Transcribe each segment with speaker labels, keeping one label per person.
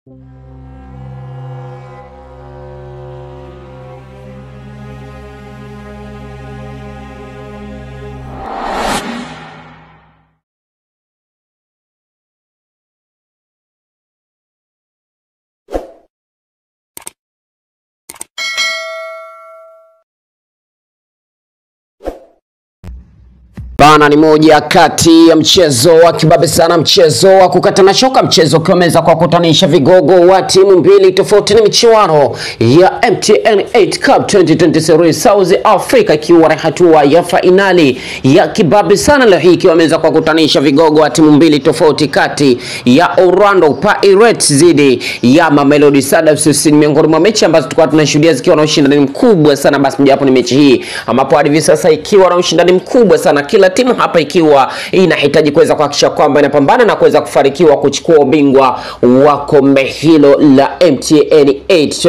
Speaker 1: Bana ni moja kati ya mchezo wa kibabe sana, mchezo wa kukatana shoka, mchezo ukiwameza kwa kutanisha vigogo wa timu mbili tofauti. Ni michuano ya MTN 8 Cup 2023 South Africa, ikiwa ni hatua ya fainali ya kibabe sana leo hii, ikiwameza kwa kutanisha vigogo wa timu mbili tofauti, kati ya Orlando Pirates dhidi ya Mamelodi Sundowns. Ni miongoni mwa mechi ambazo tulikuwa tunashuhudia zikiwa na ushindani mkubwa sana, basi mojawapo ni mechi hii ambapo hadi hivi sasa ikiwa na ushindani mkubwa sana kila timu hapa ikiwa inahitaji kuweza kuhakikisha kwamba inapambana na kuweza kufanikiwa kuchukua ubingwa wa kombe hilo la MTN 8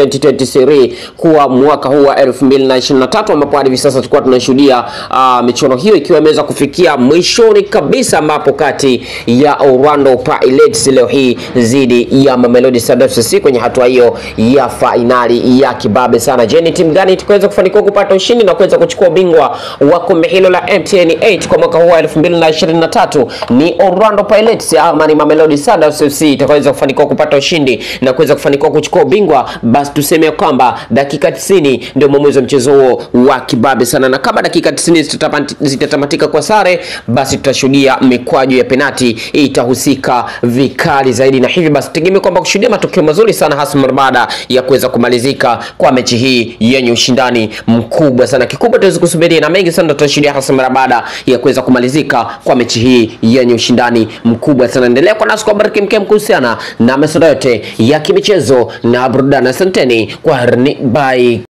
Speaker 1: 2023 kuwa mwaka huu wa 2023 ambapo hadi hivi sasa tulikuwa tunashuhudia uh, michuano hiyo ikiwa imeweza kufikia mwishoni kabisa, ambapo kati ya Orlando Pirates leo hii dhidi ya Mamelodi Sundowns kwenye hatua hiyo ya fainali ya kibabe sana. Je, ni timu gani tukaweza kufanikiwa kupata ushindi na kuweza kuchukua ubingwa wa kombe hilo la MTN 8 kwa mwaka huu wa 2023 ni Orlando Pirates ama ni Mamelodi Sundowns FC itakaweza kufanikiwa kupata ushindi na kuweza kufanikiwa kuchukua ubingwa, basi tuseme kwamba dakika 90 ndio mwamuzi wa mchezo huo wa kibabe sana, na kama dakika 90 zitatamatika kwa sare, basi tutashuhudia mikwaju ya penati itahusika vikali zaidi, na hivi basi tegemea kwamba kushuhudia matokeo mazuri sana, hasa mara baada ya kuweza kumalizika kwa mechi hii yenye ushindani mkubwa sana. Kikubwa tuweze kusubiria na mengi sana tutashuhudia hasa mara baada ya kuweza kumalizika kwa mechi hii yenye ushindani mkubwa sana. Endelea kwa nasi kwa bariki mkem kuhusiana na masuala yote ya kimichezo na burudani. Asanteni kwa herni, bye.